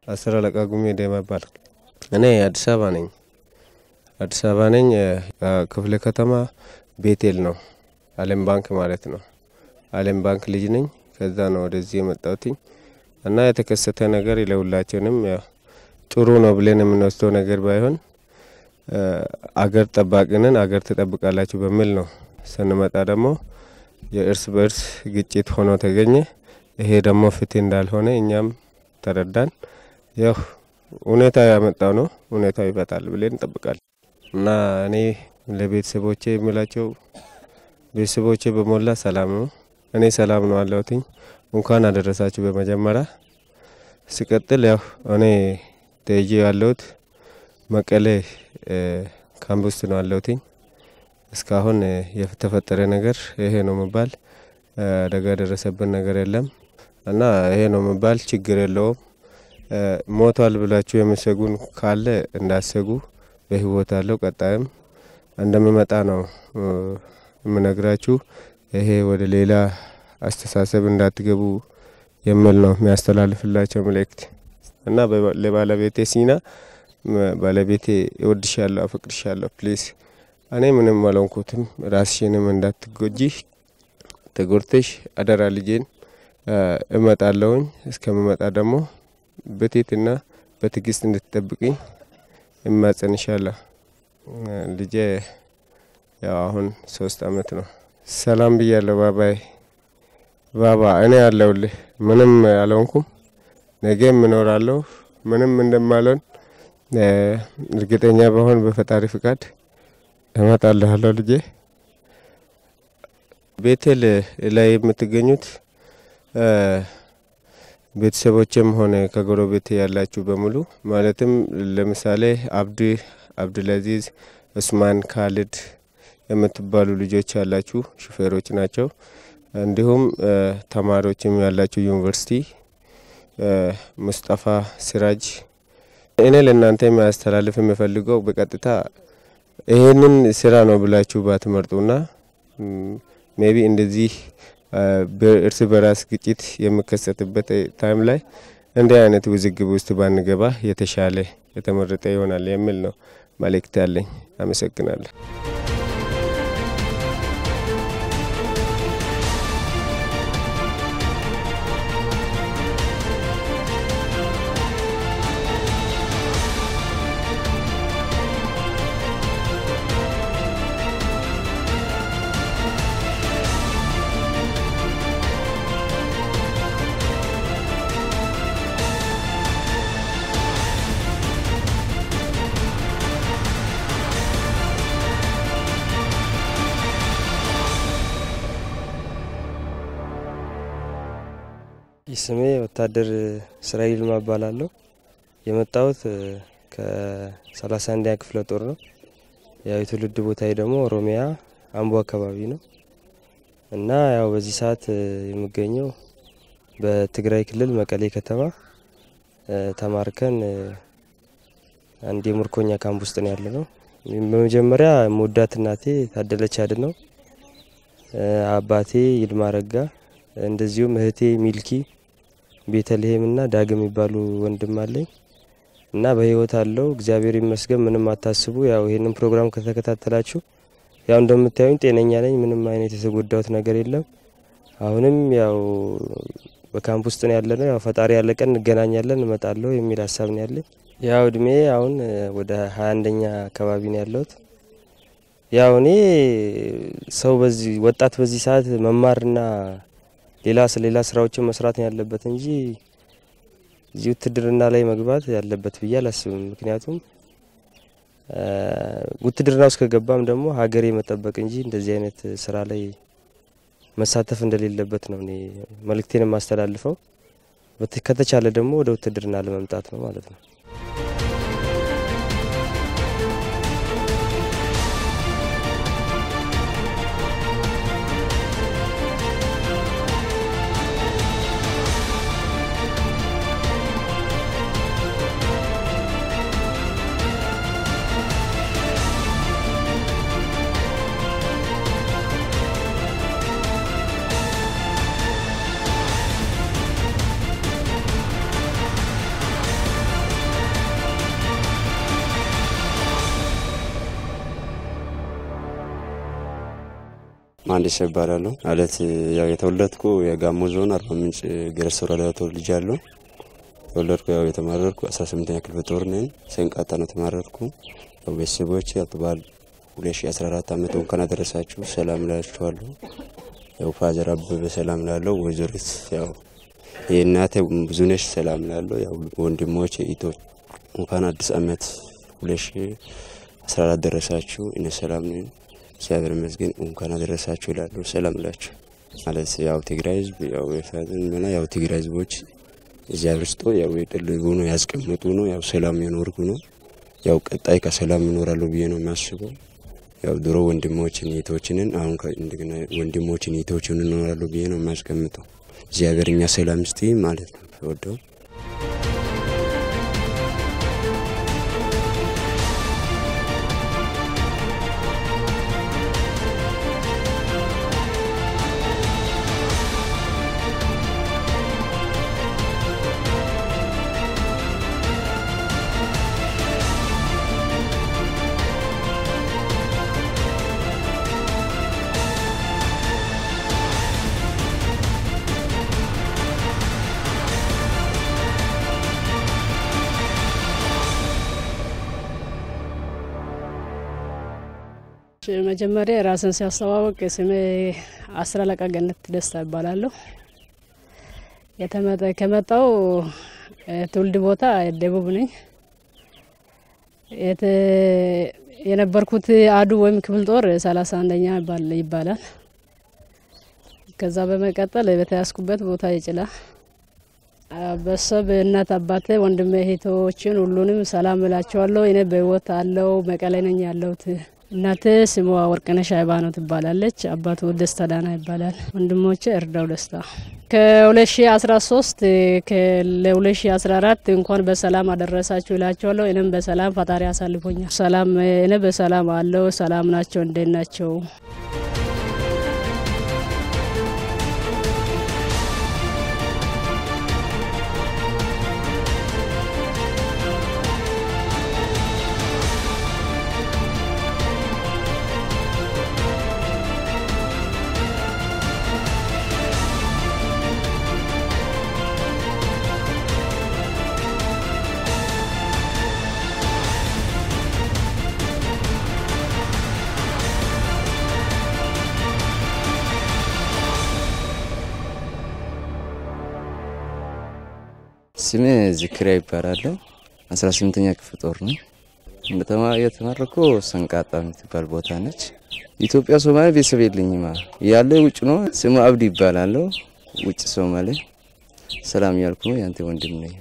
አስር አለቃ ጉሜ ዴማ ይባላል። እኔ አዲስ አበባ ነኝ። አዲስ አበባ ነኝ። ክፍለ ከተማ ቤቴል ነው። አለም ባንክ ማለት ነው። አለም ባንክ ልጅ ነኝ። ከዛ ነው ወደዚህ የመጣሁትኝ እና የተከሰተ ነገር ለሁላችንም ያው ጥሩ ነው ብለን የምንወስደው ነገር ባይሆን አገር ጠባቂንን አገር ትጠብቃላችሁ በሚል ነው። ስንመጣ ደግሞ የእርስ በእርስ ግጭት ሆኖ ተገኘ። ይሄ ደግሞ ፍትህ እንዳልሆነ እኛም ተረዳን። ያው ሁኔታ ያመጣው ነው፣ ሁኔታው ይፈታል ብለን እንጠብቃለን እና እኔ ለቤተሰቦቼ የሚላቸው ቤተሰቦቼ በሞላ ሰላም ነው። እኔ ሰላም ነው አለሁትኝ። እንኳን አደረሳችሁ በመጀመሪያ ሲቀጥል ያው እኔ ተይዤ ያለሁት መቀሌ ካምፕ ውስጥ ነው ያለሁትኝ። እስካሁን የተፈጠረ ነገር ይሄ ነው የሚባል አደጋ የደረሰብን ነገር የለም እና ይሄ ነው የሚባል ችግር የለውም። ሞቷል ብላችሁ የምሰጉን ካለ እንዳሰጉ በህይወት አለው። ቀጣይም እንደሚመጣ ነው የምነግራችሁ። ይሄ ወደ ሌላ አስተሳሰብ እንዳትገቡ የሚል ነው የሚያስተላልፍላቸው መልእክት እና ለባለቤቴ ሲና ባለቤቴ እወድሻለሁ፣ አፈቅርሻለሁ ፕሊዝ እኔ ምንም አልሆንኩትም፣ ራስሽንም እንዳትጎጂ ተጎድተሽ አደራ ልጄን እመጣለሁኝ። እስከምመጣ ደግሞ በትህትና በትዕግስት እንድትጠብቅኝ እማጸንሻለሁ። ልጄ ያው አሁን ሶስት አመት ነው። ሰላም ብያለሁ። ባባይ ባባ እኔ አለሁልህ። ምንም አልሆንኩም። ነገም እኖራለሁ። ምንም እንደማልሆን እርግጠኛ በሆን በፈጣሪ ፍቃድ እመጣልሃለሁ ልጄ። ቤቴል ላይ የምትገኙት ቤተሰቦችም ሆነ ከጎረቤት ያላችሁ በሙሉ ማለትም ለምሳሌ አብድ አብዱልአዚዝ፣ ኡስማን፣ ካሊድ የምትባሉ ልጆች ያላችሁ ሹፌሮች ናቸው። እንዲሁም ተማሪዎችም ያላችሁ ዩኒቨርሲቲ ሙስጠፋ ሲራጅ እኔ ለእናንተ የሚያስተላልፍ የምፈልገው በቀጥታ ይህንን ስራ ነው ብላችሁ ባትመርጡና ሜቢ እንደዚህ እርስ በራስ ግጭት የሚከሰትበት ታይም ላይ እንዲህ አይነት ውዝግብ ውስጥ ባንገባ የተሻለ የተመረጠ ይሆናል የሚል ነው መልእክት ያለኝ። አመሰግናለሁ። ስሜ ወታደር እስራኤል ይልማ እባላለሁ። የመጣሁት ከሰላሳ አንደኛ ክፍለ ጦር ነው። ያው የትውልድ ቦታዬ ደግሞ ኦሮሚያ አምቦ አካባቢ ነው እና ያው በዚህ ሰዓት የምገኘው በትግራይ ክልል መቀሌ ከተማ ተማርከን አንድ የምርኮኛ ካምፕ ውስጥ ነው ያለ ነው። በመጀመሪያ መወዳት እናቴ ታደለች አድ ነው፣ አባቴ ይልማ ረጋ፣ እንደዚሁም እህቴ ሚልኪ ቤተልሔም እና ዳግም የሚባሉ ወንድም አለኝ እና በህይወት አለው። እግዚአብሔር ይመስገን። ምንም አታስቡ። ያው ይሄንን ፕሮግራም ከተከታተላችሁ ያው እንደምታዩኝ ጤነኛ ነኝ። ምንም አይነት የተጎዳሁት ነገር የለም። አሁንም ያው በካምፕ ውስጥ ነው ያለ ነው። ያው ፈጣሪ ያለ ቀን እንገናኛለን፣ እመጣለሁ የሚል ሀሳብ ነው ያለኝ። ያው እድሜ አሁን ወደ ሀያ አንደኛ አካባቢ ነው ያለሁት። ያው እኔ ሰው በዚህ ወጣት በዚህ ሰዓት መማርና ሌላ ሌላ ስራዎችን መስራት ነው ያለበት እንጂ እዚህ ውትድርና ላይ መግባት ያለበት ብዬ አላስብም። ምክንያቱም ውትድርና ውስጥ ከገባም ደግሞ ሀገሬ መጠበቅ እንጂ እንደዚህ አይነት ስራ ላይ መሳተፍ እንደሌለበት ነው እኔ መልእክቴን የማስተላልፈው። ከተቻለ ደግሞ ወደ ውትድርና ለመምጣት ነው ማለት ነው። መሀንዲስ ይባላለሁ። ማለት ያው የተወለድኩ የጋሞ ዞን አርባ ምንጭ ገረስ ወረዳ ተወልጃለሁ። የተወለድኩ ያው የተማረርኩ አስራ ስምንተኛ ክፍለ ጦር ነኝ። ሰንቃታ ነው የተማረርኩ። ያው ቤተሰቦች ያው በዓል ሁለት ሺ አስራ አራት አመት እንኳን አደረሳችሁ ሰላም ላችኋለሁ። ያው ፋዘር አበበ ሰላም ላለው ወይዘሪት ያው የእናቴ ብዙነሽ ሰላም ላለው ያው ወንድሞች ኢቶች እንኳን አዲስ አመት ሁለት ሺ አስራ አራት ደረሳችሁ። እኔ ሰላም ነኝ እግዚአብሔር ይመስገን እንኳን አደረሳችሁ ይላሉ። ሰላም ላችሁ ማለት ያው ትግራይ ህዝብ ያው የፋዘን ያው ትግራይ ህዝቦች እግዚአብሔር ስጦ ያው የጠልጉ ነው ያስቀምጡ ነው ያው ሰላም የኖርኩ ነው ያው ቀጣይ ከሰላም ይኖራሉ ብዬ ነው የሚያስበው። ያው ድሮ ወንድሞችን እህቶችንን አሁን እንደገና ወንድሞችን እህቶችን ይኖራሉ ብዬ ነው የሚያስቀምጠው። እግዚአብሔር እኛ ሰላም ስቲ ማለት ነው ወደው መጀመሪያ ራስን ሲያስተዋወቅ ስሜ አስር አለቃ ገነት ደስታ ይባላለሁ። ከመጣው ትውልድ ቦታ ደቡብ ነኝ። የነበርኩት አዱ ወይም ክፍል ጦር ሰላሳ አንደኛ ይባላል። ከዛ በመቀጠል በተያዝኩበት ቦታ የጭላ በሰብ እናት አባቴ ወንድሜ እህቶችን ሁሉንም ሰላም እላቸዋለሁ። እኔ በህይወት አለው መቀሌ ነኝ ያለሁት። እናቴ ስሟ ወርቅነሽ አይባኖ ትባላለች። አባቱ ደስታ ዳና ይባላል። ወንድሞቼ እርዳው ደስታ። ከ2013 ለ2014 እንኳን በሰላም አደረሳችሁ ይላቸዋለሁ። እኔም በሰላም ፈጣሪ አሳልፎኛል። ሰላም እኔ በሰላም አለው። ሰላም ናቸው። እንዴት ናቸው? ስሜ ዝክሪያ ይባላለሁ። አስራ ስምንተኛ ክፍል ጦር ነው የተማረኩ ሰንቃጣ የምትባል ቦታ ነች። ኢትዮጵያ ሶማሌ ቤተሰብ የለኝማ ያለ ውጭ ነው። ስሙ አብዲ ይባላለሁ። ውጭ ሶማሌ ሰላም ያልኩ ነው። ያንተ ወንድም ነኝ።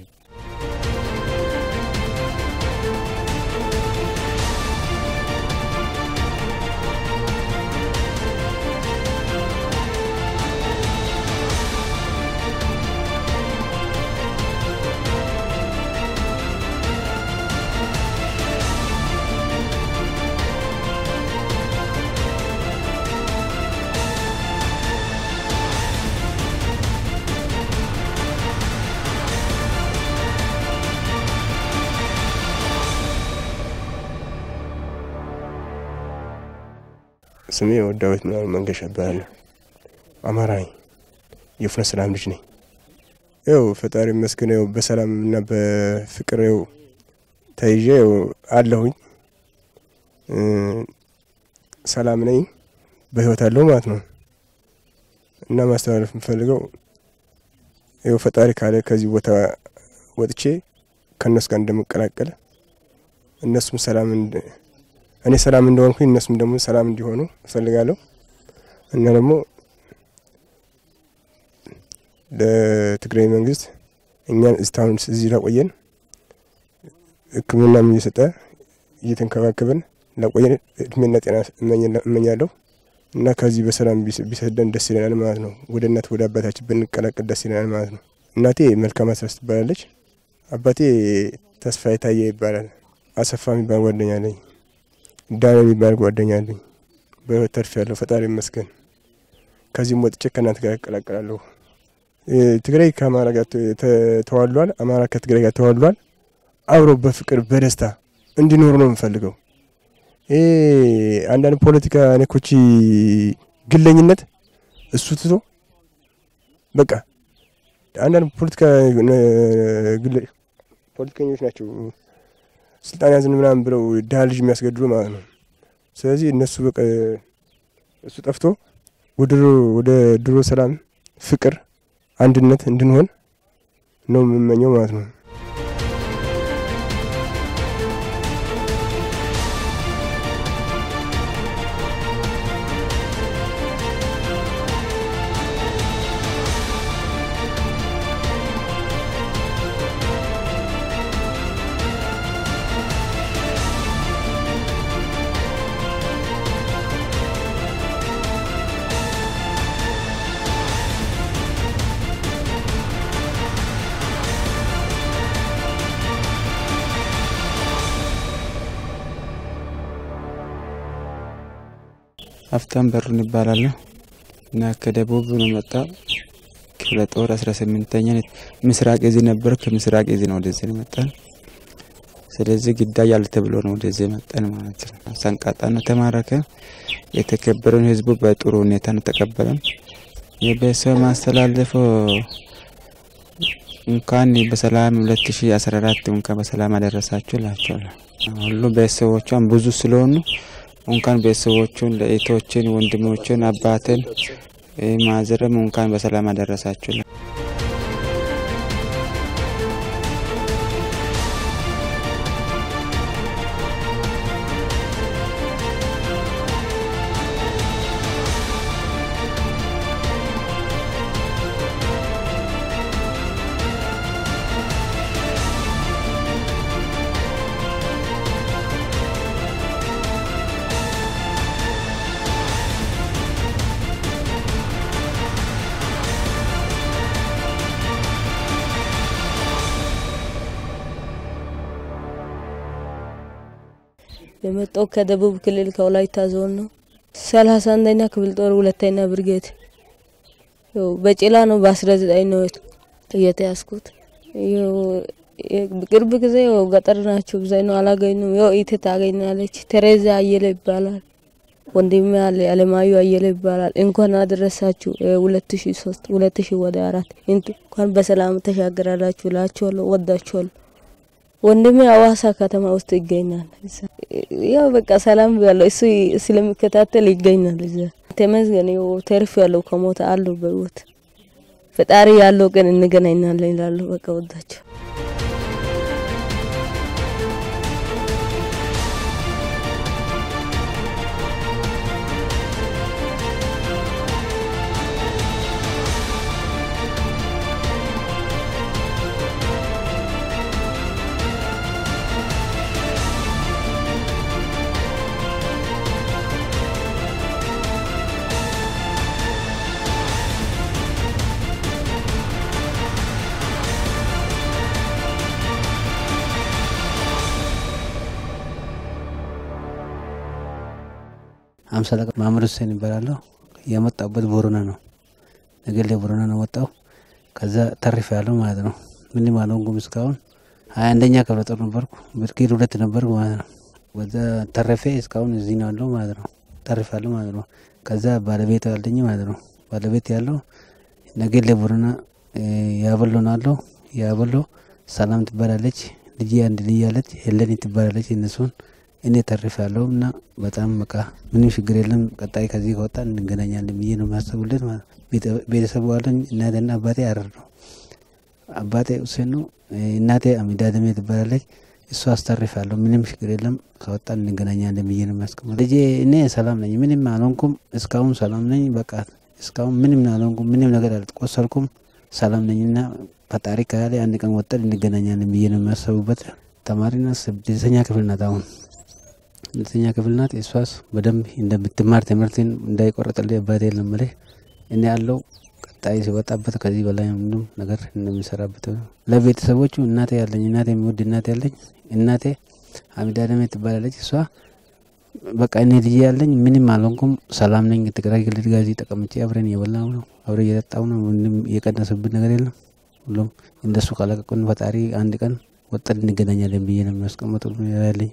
ስሜ ወዳዊት ምናምን መንገሻ እባላለሁ። አማራ ነኝ። የፍኖተ ሰላም ልጅ ነኝ። ያው ፈጣሪ ይመስገን ያው በሰላም እና በፍቅር ያው ተይዤ ያው አለሁኝ። ሰላም ነኝ፣ በህይወት አለሁ ማለት ነው። እና ማስተላለፍ የምፈልገው ያው ፈጣሪ ካለ ከዚህ ቦታ ወጥቼ ከእነሱ ጋር እንደምቀላቀል እነሱም ሰላም እኔ ሰላም እንደሆንኩኝ እነሱም ደግሞ ሰላም እንዲሆኑ እፈልጋለሁ እና ደግሞ ለትግራይ መንግስት እኛን እስካሁን እዚህ ላቆየን ሕክምናም እየሰጠ እየተንከባከበን ላቆየን እድሜና ጤና እመኛለሁ እና ከዚህ በሰላም ቢሰደን ደስ ይለናል ማለት ነው። ወደ እናት ወደ አባታችን ብንቀላቀል ደስ ይለናል ማለት ነው። እናቴ መልካም አስረስ ትባላለች። አባቴ ተስፋ የታየ ይባላል። አሰፋ የሚባል ጓደኛ አለኝ። ዳን የሚባል ጓደኛ አለኝ። በህይወት ተርፍ ያለው ፈጣሪ ይመስገን። ከዚህም ወጥቼ ከእናንተ ጋር እቀላቀላለሁ። ትግራይ ከአማራ ጋር ተዋሏል፣ አማራ ከትግራይ ጋር ተዋሏል። አብሮ በፍቅር በደስታ እንዲኖሩ ነው የምፈልገው። ይሄ አንዳንድ ፖለቲካ ነኮች ግለኝነት እሱ ትቶ በቃ አንዳንድ ፖለቲካ ፖለቲከኞች ናቸው ስልጣን ያዝን ምናምን ብለው ድሀ ልጅ የሚያስገድሉ ማለት ነው። ስለዚህ እነሱ በቃ እሱ ጠፍቶ ወደ ድሮ ሰላም፣ ፍቅር፣ አንድነት እንድንሆን ነው የምመኘው ማለት ነው። ሀብታም በሩን ይባላለሁ እና ከደቡብ ነው መጣ ክፍለ ጦር አስራ ስምንተኛ ምስራቅ እዝ ነበር። ከምስራቅ እዝ ነው ወደዚህ መጣን። ስለዚህ ግዳጅ አለ ተብሎ ነው ወደዚህ መጣን ማለት ነው። ሰንቃጣ ነው ተማረከ። የተከበረውን ህዝቡ በጥሩ ሁኔታ ነው ተቀበለን። የቤተሰብ ማስተላለፈው እንኳን በሰላም 2014 እንኳን በሰላም አደረሳችሁ እላቸዋለሁ። ሁሉ ቤተሰቦቿን ብዙ ስለሆኑ እንኳን ቤተሰቦቹን ለእህቶችን፣ ወንድሞችን፣ አባትን ማዘርም እንኳን በሰላም አደረሳችሁ። የመጣው ከደቡብ ክልል ከወላይታ ዞን ነው። ሰላሳ አንደኛ ክፍለ ጦር ሁለተኛ ብርጌድ በጭላ ነው። በአስራ ዘጠኝ ነው እየተያዝኩት። ቅርብ ጊዜ ገጠር ናቸው ብዛይ ነው አላገኙም። ያው ኢቴ ታገኛለች። ተሬዛ አየለ ይባላል። ወንድሜ አለ አለማዩ አየለ ይባላል። እንኳን አደረሳችሁ ሁለት ሺ ሶስት ሁለት ሺ ወደ አራት እንኳን በሰላም ተሻገራላችሁ እላችኋለሁ። ወዳችኋለሁ። ወንድሜ አዋሳ ከተማ ውስጥ ይገኛል። ያው በቃ ሰላም ያለው እሱ ስለሚከታተል ይገኛል እዛ። ተመስገን ያው ተርፍ ያለው ከሞተ አሉ በህይወት ፈጣሪ ያለው ቀን እንገናኛለን ይላሉ። በቃ ወዳቸው አምሳ አለቃ ማመድ ሁሴን ይባላለሁ። የመጣበት ቦረና ነው፣ ነገሌ ቦረና ነው ወጣው። ከዛ ተርፍ ያለው ማለት ነው። ምንም አልሆንኩም እስካሁን። ሀያ አንደኛ ክፍለ ጦር ነበርኩ፣ ብርጌድ ሁለት ነበርኩ ማለት ነው። ወዛ ተረፌ እስካሁን እዚህ ነው ያለው ማለት ነው። ተርፍ ያለው ማለት ነው። ከዛ ባለቤት አለኝ ማለት ነው። ባለቤት ያለው ነገሌ ቦረና ያበሎ ነው አለው። ያበሎ ሰላም ትባላለች። ልጅ አንድ ልጅ ያለች ሄለኒ ትባላለች። እነሱን እኔ ተርፍ ያለው እና በጣም በቃ ምንም ችግር የለም። ቀጣይ ከዚህ ከወጣ እንገናኛለን ብዬ ነው የሚያስቡለት ማለት ነው። ቤተሰቡ አለኝ። እናቴና አባቴ አረር ነው። አባቴ ሁሴን ነው። እናቴ አሚዳ ደሜ ትባላለች። እሱ አስተርፍ ያለው ምንም ችግር የለም። ከወጣ እንገናኛለን ብዬ ነው የሚያስቀምጠው። ልጄ እኔ ሰላም ነኝ፣ ምንም አልሆንኩም። እስካሁን ሰላም ነኝ። በቃ እስካሁን ምንም አልሆንኩም፣ ምንም ነገር አልቆሰልኩም። ሰላም ነኝና ፈጣሪ ካለ አንድ ቀን ወጠን እንገናኛለን ብዬ ነው የሚያሰቡበት። ተማሪና ስድስተኛ ክፍል ናት አሁን ሁለተኛ ክፍል ናት። እሷስ በደንብ እንደምትማር ትምህርትን እንዳይቆረጥልኝ አባቴ ለመለሽ እኔ ያለው ቀጣይ ሲወጣበት ከዚህ በላይ ምንም ነገር እንደሚሰራበት ለቤተሰቦቹ እናቴ ያለኝ እናቴ የሚወድ እናቴ ያለኝ እናቴ አሚዳ ደሜ ትባላለች። እሷ በቃ እኔ ልጅ ያለኝ ምንም አልሆንኩም፣ ሰላም ነኝ። ትግራይ ክልል ጋር እዚህ ተቀምጬ አብረን እየበላሁ ነው፣ አብረን እየጠጣሁ ነው። ምንም እየቀነሰብን ነገር የለም። ሁሉም እንደሱ ካለቀቁን ፈጣሪ አንድ ቀን ወጠን እንገናኛለን ብዬ ነው የሚያስቀምጡ ያለኝ።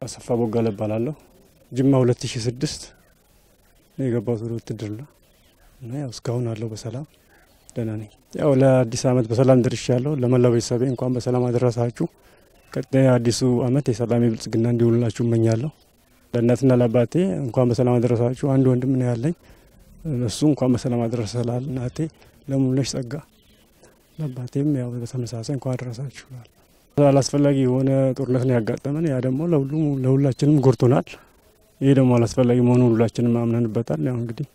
አሰፋ ቦጋለ እባላለሁ። ጅማ 2006 ነው የገባሁት ወደ ውትድርና እና ያው እስካሁን አለው በሰላም ደህና ነኝ። ያው ለአዲስ ዓመት በሰላም ደርሻለሁ። ለመላው ቤተሰቤ እንኳን በሰላም አደረሳችሁ። ቀጣይ አዲሱ ዓመት የሰላም የብልጽግና እንዲውልላችሁ እመኛለሁ። ለእናትና ለአባቴ እንኳን በሰላም አደረሳችሁ። አንድ ወንድም ነው ያለኝ። እሱ እንኳን በሰላም አደረሰ ላል እናቴ ለሙሉነሽ ጸጋ፣ ለአባቴም ያው በተመሳሳይ እንኳን አደረሳችሁ። አላስፈላጊ የሆነ ጦርነት ነው ያጋጠመን። ያ ደግሞ ለሁሉም ለሁላችንም ጎድቶናል። ይህ ደግሞ አላስፈላጊ መሆኑ ሁላችንም አምነንበታል። ያው እንግዲህ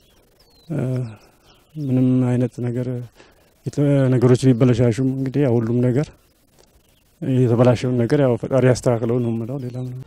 ምንም አይነት ነገር ነገሮች ቢበለሻሹም እንግዲህ ያው ሁሉም ነገር የተበላሸውን ነገር ያው ፈጣሪ ያስተካክለው ነው የምለው ሌላ ምንም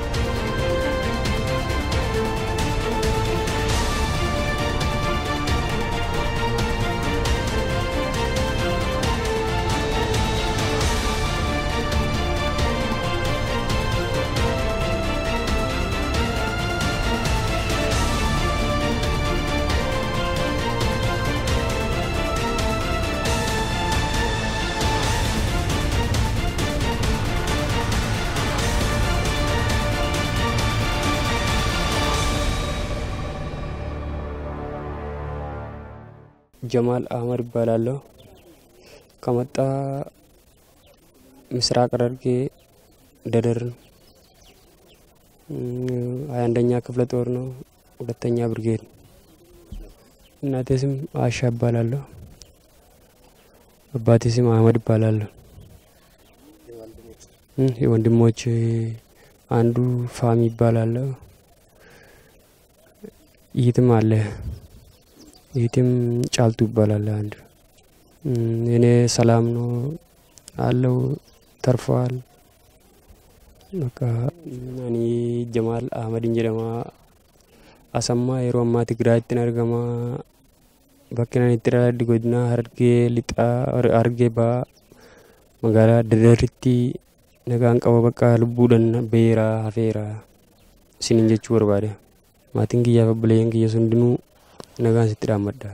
ጀማል አህመድ ይባላለሁ። ከመጣ ምስራቅ ሐረርጌ ደደር ሀያ አንደኛ ክፍለ ጦር ነው፣ ሁለተኛ ብርጌድ። እናቴ ስም አሻ ይባላለሁ። አባቴ ስም አህመድ ይባላለሁ። የወንድሞች አንዱ ፋሚ ይባላለሁ። ይትም አለ ይህትም ጫልቱ ይባላል። አንድ እኔ ሰላም ነው አለው ተርፈዋል። በቃ እኔ ጀማል አህመድን ጀደማ አሰማ የሮ አማ ትግራይትን አርገማ bakkinaan itti dhaladhe godina hargee lixa hargee ba'aa magaalaa dadaritti nagaan qaba bakka lubbuudhaan beera hafeera isiniin jechuu barbaade maatiin kiyyaaf obboleeyyan kiyya hundinuu nagaan sitti dhaammadha.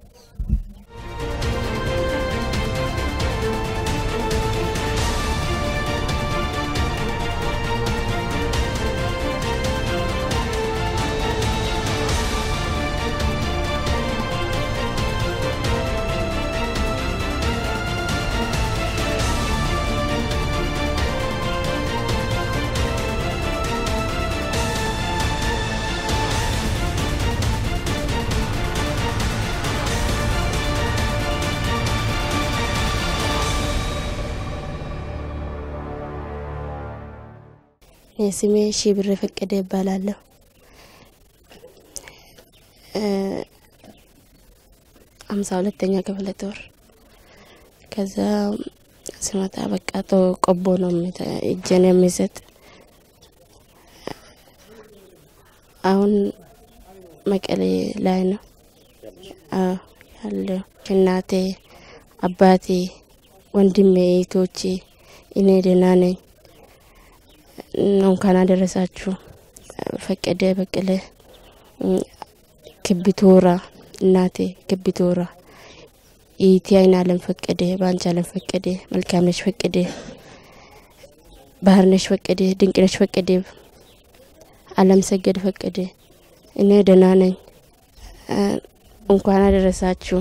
ስሜ ሺብር ፈቀደ ይባላለሁ። አምሳ ሁለተኛ ክፍለ ጦር ከዛ ስመጣ በቃ ቶ ቆቦ ነው እጄን የሚሰጥ አሁን መቀሌ ላይ ነው ያለው። እናቴ፣ አባቴ፣ ወንድሜ፣ እህቶቼ እኔ ደህና ነኝ። እንኳን አደረሳችሁ። ፈቀደ በቀለ ክቢቶራ እናቴ ክቢቶራ ኢቲ አይን አለም ፈቀደ ባንቻ አለም ፈቀደ መልካምነሽ ፈቀደ ባህርነሽ ፈቀደ ድንቅነሽ ፈቀደ አለም ሰገድ ፈቀደ እኔ ደህና ነኝ። እንኳን አደረሳችሁ።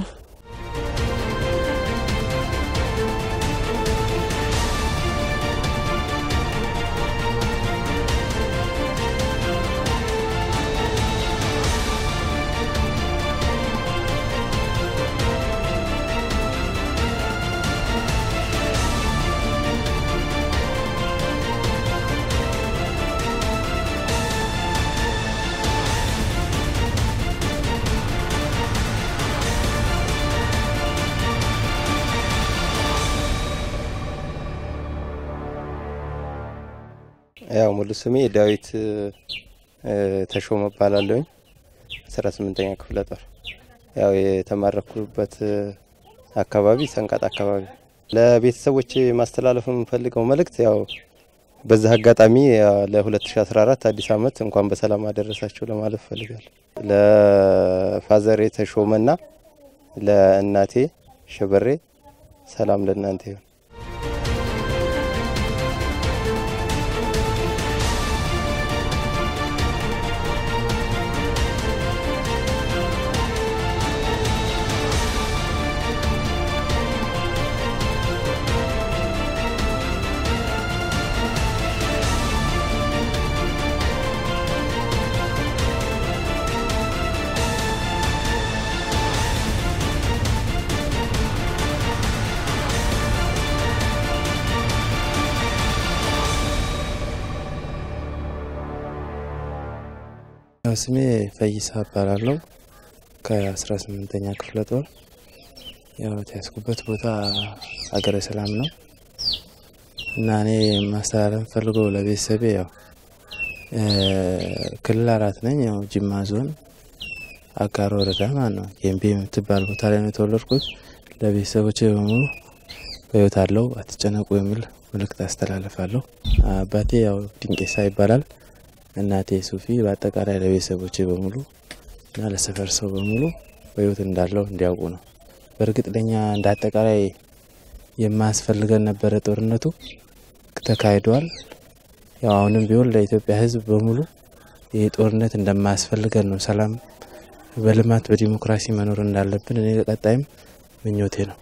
ያው ሙሉ ስሜ ዳዊት ተሾመ እባላለሁኝ። አስራ ስምንተኛ ክፍለ ጦር ያው የተማረኩበት አካባቢ ሰንቃጥ አካባቢ። ለቤተሰቦች ማስተላለፍ የምፈልገው መልእክት ያው በዛ አጋጣሚ ለ2014 አዲስ ዓመት እንኳን በሰላም አደረሳችሁ ለማለት እፈልጋለሁ። ለፋዘሬ ተሾመና ለእናቴ ሸበሬ ሰላም ለእናንተ ይሁን። ስሜ ፈይሳ እባላለሁ ከአስራ ስምንተኛ ክፍለ ጦር ያው የተያዝኩበት ቦታ ሀገረ ሰላም ነው እና እኔ ማስተላለፍ ፈልገው ለቤተሰቤ ያው ክልል አራት ነኝ። ያው ጅማ ዞን አጋሮ ወረዳ ማለት ነው ጌምቤ የምትባል ቦታ ላይ ነው የተወለድኩት። ለቤተሰቦቼ በሙሉ በህይወት አለው አትጨነቁ የሚል መልእክት አስተላልፋለሁ። አባቴ ያው ድንቄሳ ይባላል። እናቴ ሱፊ። በአጠቃላይ ለቤተሰቦቼ በሙሉ እና ለሰፈር ሰው በሙሉ በህይወት እንዳለው እንዲያውቁ ነው። በእርግጥ ለኛ እንደ አጠቃላይ የማያስፈልገን ነበረ ጦርነቱ ተካሂዷል። ያው አሁንም ቢሆን ለኢትዮጵያ ህዝብ በሙሉ ይህ ጦርነት እንደማያስፈልገን ነው። ሰላም በልማት በዲሞክራሲ መኖር እንዳለብን እኔ ለቀጣይም ምኞቴ ነው።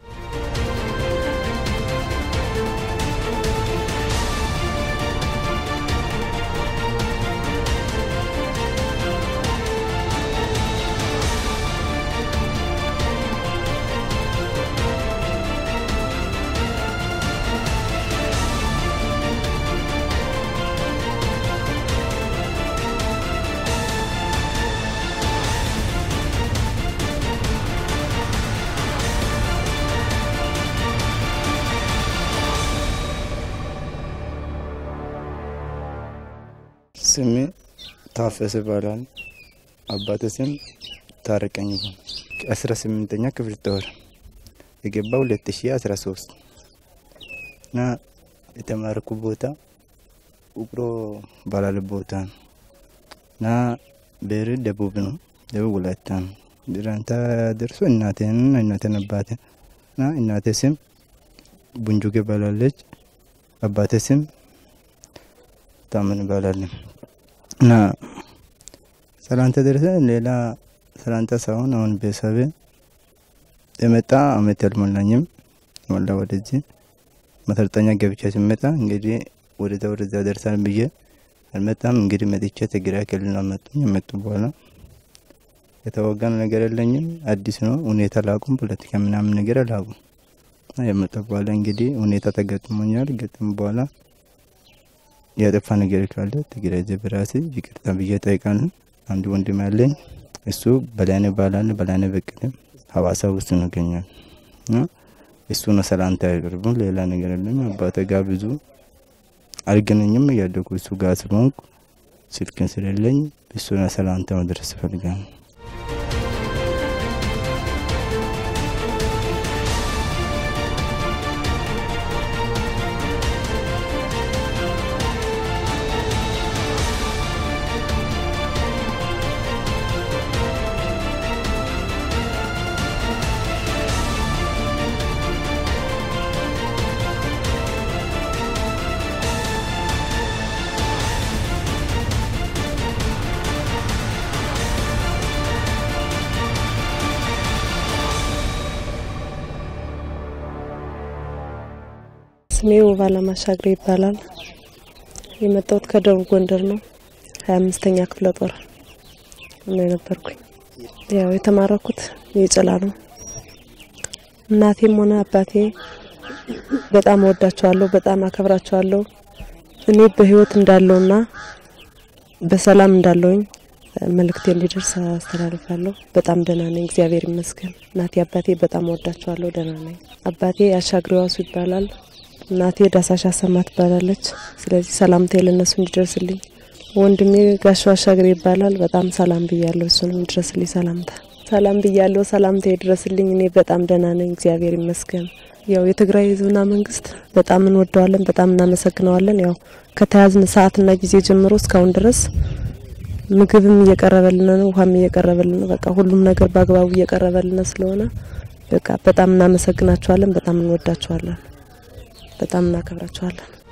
ስሜ ታፈሰ ይባላል። አባቴ ስም ታረቀኝ ይባላል። አስራ ስምንተኛ ክፍል ጦር የገባ ሁለት ሺ አስራ ሶስት እና የተማረኩ ቦታ ውቅሮ ባላለ ቦታ ነው እና ብሔር ደቡብ ነው። ደቡብ ወላይታ ነው። ድራንታ ደርሶ እናቴን እናቴን አባቴ እና እናቴ ስም ቡንጁጌ ባላለች። አባቴ ስም ታምን ይባላለን እና ሰላንታ ደረሰ። ሌላ ሰላንታ ሳይሆን አሁን ቤተሰብ የመጣ አመት ያልሞላኝም ሞላ ወደዚህ መሰልጠኛ ገብቻ ሲመጣ እንግዲህ ወደዛ ወደዛ ደርሳል ብዬ አልመጣም። እንግዲህ መጥቼ ትግራይ ክልል አመጡኝ። የመጡ በኋላ የተወጋን ነገር የለኝም። አዲስ ነው ሁኔታ ላቁም ፖለቲካ ምናምን ነገር አላቁም። የመጣ በኋላ እንግዲህ ሁኔታ ተገጥሞኛል። ገጥሞ በኋላ ያጠፋ ነገር ካለ ትግራይ ሕዝብ ራሴ ይቅርታ ብዬ ጠይቃለሁ። አንድ ወንድም ያለኝ እሱ በላይነህ ይባላል። በላይነህ በቀለ ሀዋሳ ውስጥ ነው ይገኛል እና እሱ ነው ሰላምታ ያቀርቡ። ሌላ ነገር የለም። አባቴ ጋር ብዙ አልገናኝም። እያደጉ እሱ ጋር ስለሆንኩ ስልክን ስለሌለኝ እሱ ነው ሰላምታ መድረስ እፈልጋለሁ። ስሜ ውባለም አሻግሬ ይባላል። የመጣሁት ከደቡብ ጎንደር ነው። ሀያ አምስተኛ ክፍለ ጦር ነው የነበርኩኝ። ያው የተማረኩት የጭላ ነው። እናቴም ሆነ አባቴ በጣም እወዳቸዋለሁ፣ በጣም አከብራቸዋለሁ። እኔ በህይወት እንዳለውና በሰላም እንዳለውኝ መልእክቴ እንዲደርስ አስተላልፋለሁ። በጣም ደህና ነኝ፣ እግዚአብሔር ይመስገን። እናቴ አባቴ በጣም እወዳቸዋለሁ፣ ደህና ነኝ። አባቴ አሻግሬ ዋሱ ይባላል። እናቴ ዳሳሽ አሰማ ትባላለች። ስለዚህ ሰላምታ ለነሱ እንዲደርስልኝ። ወንድሜ ጋሻ አሻግሬ ይባላል። በጣም ሰላም ብያለሁ፣ እሱንም እንዲደርስልኝ ሰላምታ ሰላም ብያለሁ፣ ሰላምታ ይድረስልኝ። እኔ በጣም ደህና ነኝ፣ እግዚአብሔር ይመስገን። ያው የትግራይ ህዝብና መንግስት በጣም እንወደዋለን፣ በጣም እናመሰግነዋለን። ያው ከተያዝን ሰዓትና ጊዜ ጀምሮ እስካሁን ድረስ ምግብም እየቀረበልን ነው፣ ውሃም እየቀረበልን ነው። በቃ ሁሉም ነገር በአግባቡ እየቀረበልን ስለሆነ በቃ በጣም እናመሰግናቸዋለን፣ በጣም እንወዳቸዋለን፣ በጣም እናከብራቸዋለን።